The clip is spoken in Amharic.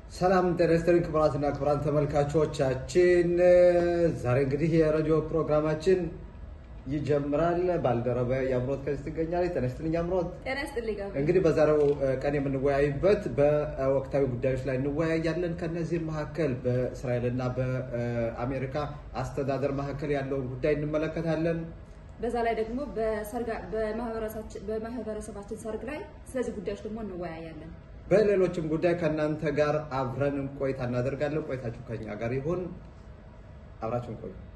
ሰላም ጤና ይስጥልኝ ክቡራትና ክቡራን ተመልካቾቻችን፣ ዛሬ እንግዲህ የሬዲዮ ፕሮግራማችን ይጀምራል። ባልደረባ የአምሮት ከዚህ ትገኛለች። ጤና ይስጥልኝ አምሮት። ጤና ይስጥልኝ ጋር እንግዲህ በዛሬው ቀን የምንወያይበት በወቅታዊ ጉዳዮች ላይ እንወያያለን። ከነዚህም መካከል በእስራኤልና በአሜሪካ አስተዳደር መካከል ያለውን ጉዳይ እንመለከታለን። በዛ ላይ ደግሞ በማህበረሰባችን ሰርግ ላይ ስለዚህ ጉዳዮች ደግሞ እንወያያለን። በሌሎችም ጉዳይ ከእናንተ ጋር አብረን ቆይታ እናደርጋለን። ቆይታችሁ ከኛ ጋር ይሁን። አብራችሁን ቆዩ።